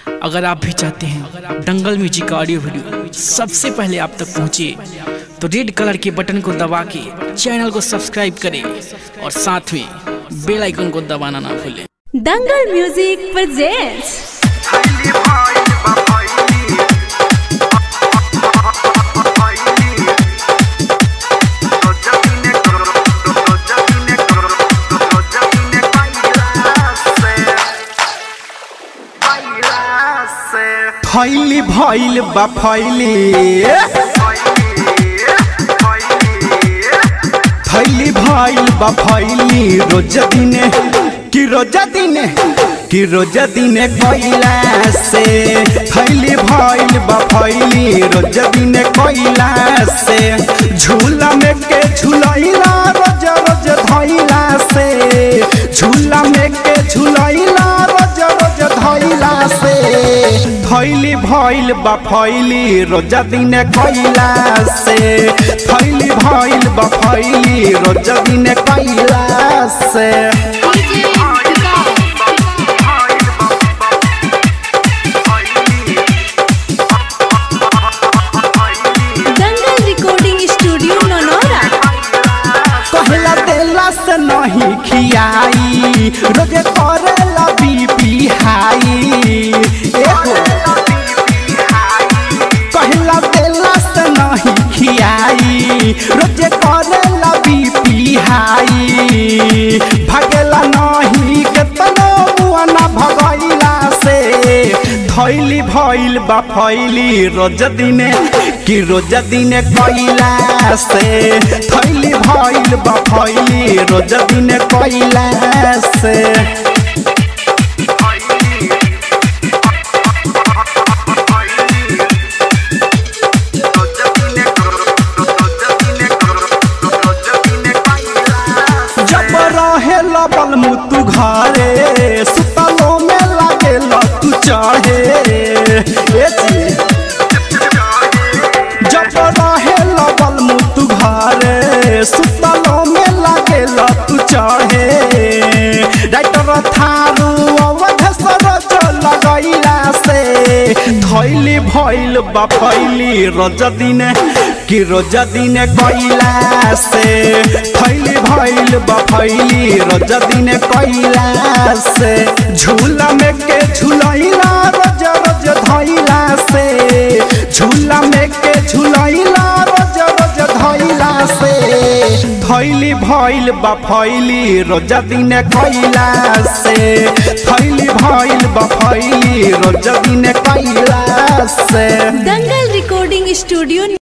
अगर आप भी चाहते हैं दंगल म्यूजिक का ऑडियो वीडियो सबसे पहले आप तक पहुंचे तो रेड कलर के बटन को दबा के चैनल को सब्सक्राइब करें और साथ में बेल आइकन को दबाना ना भूलें दंगल म्यूजिक presents फैली भइल बा फैली फैली भइल बा फैली रोज दिने कि रोज दिने कि रोज दिने कोइला से फैली भइल बा फैली रोज दिने कोइला से झूला में के झूलैला रोज रोज धैला से झूला में के झूलैला रोज रोज धैला से फैली भइल बा फैली रोज दिने कोइला से फैली भइल बा फैली रोज दिने कोइला से दंगल रिकॉर्डिंग स्टूडियो नोनोरा कहला देला से नहीं खियाई रोजे करेला बीपी हाई एहो कहला देला से नहीं खियाई रोजे करेला बीपी हाई भगेला नहीं केतनो मुआना भगैला से थैली भइल बा फैली रोज दिने कि रोज दिने कैला से थैली भइल बा फैली रोज दिने कैला से जब रहे लबल मुतु घरे सुतलो में लागे तू चढ़े ए जी जब रहे लबल मुतु घरे सुतलो में लागे तू चढ़े राइटर थारू अवध सरज लगैला से थैली भइल बा फैली रोज दिने कि रोज दिने कैला से थैली भइल बा फैली रोज दिने कैला से झूला में के झूलैला रोज रोज धैला से झूला में के झूलैला रोज रोज धैला से थैली भइल बा फैली रोज दिने कैला से थैली भइल बा फैली रोज दिने कैला से दंगल रिकॉर्डिंग स्टूडियो